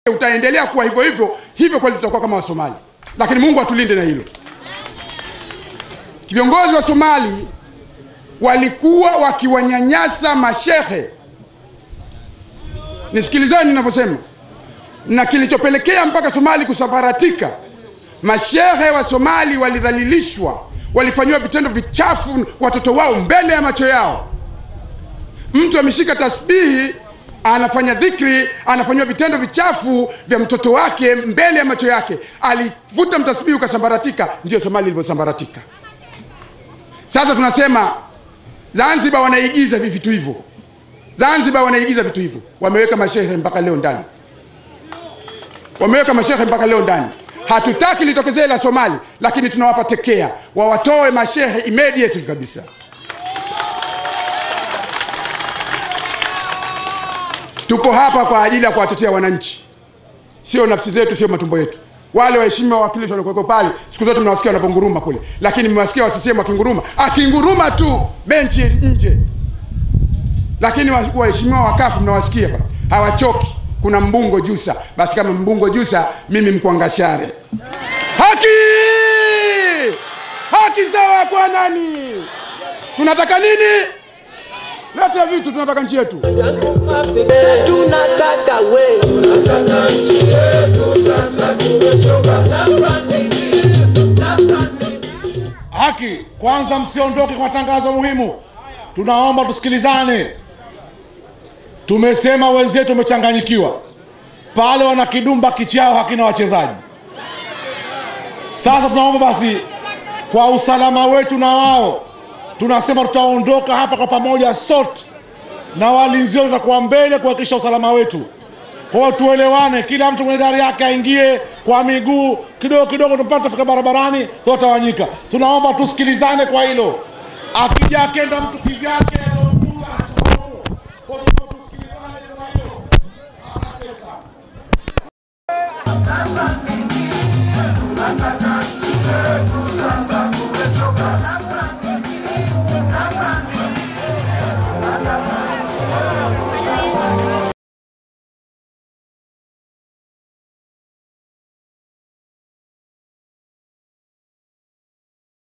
utaendelea kuwa hivyo hivyo hivyo, kweli tutakuwa kama Wasomali, lakini Mungu atulinde na hilo. Viongozi wa Somali walikuwa wakiwanyanyasa mashehe, nisikilizeni ninavyosema, na kilichopelekea mpaka Somali kusambaratika, mashehe wa Somali walidhalilishwa, walifanyiwa vitendo vichafu watoto wao mbele ya macho yao. Mtu ameshika tasbihi anafanya dhikri, anafanyiwa vitendo vichafu vya mtoto wake mbele ya macho yake. Alivuta mtasbihi ukasambaratika, ndio Somali ilivyosambaratika. Sasa tunasema Zanzibar wanaigiza hivi vitu hivyo, Zanzibar wanaigiza vitu hivyo, wameweka mashehe mpaka leo ndani, wameweka mashehe mpaka leo ndani. Hatutaki litokezee la Somali, lakini tunawapa tekea, wawatoe mashehe immediately kabisa. Tupo hapa kwa ajili ya kuwatetea wananchi, sio nafsi zetu, sio matumbo yetu. Wale waheshimiwa wawakilishi waliokuwepo pale, siku zote mnawasikia wanavyonguruma kule, lakini mmewasikia wasisehemu wakinguruma, akinguruma tu benchi nje, lakini waheshimiwa wakafu mnawasikia pale, hawachoki. Kuna mbungo Jusa, basi kama mbungo Jusa, mimi Mkwangashare. Haki, haki sawa kwa nani? Tunataka nini? Leta vitu, tunataka nchi yetu. tunataka we Tunataka nchi yetu sasa, tumechoka Haki, kwanza msiondoke kwa matangazo muhimu, tunaomba tusikilizane. Tumesema wenzetu wamechanganyikiwa pale, wana kidumba kichao hakina wachezaji. Sasa tunaomba basi, kwa usalama wetu na wao, tunasema tutaondoka hapa kwa pamoja sote, na walinzi wetu watakuwa mbele kuhakikisha usalama wetu. Kwa hiyo tuelewane, kila mtu kwenye gari yake aingie kwa miguu kidogo kidogo, tupate tufika barabarani, tutawanyika. Tunaomba tusikilizane kwa hilo. Akija akenda mtu kivyake, alomkuta asimlaumu. Kwa hiyo tunaomba tusikilizane kwa hilo. Asante sana.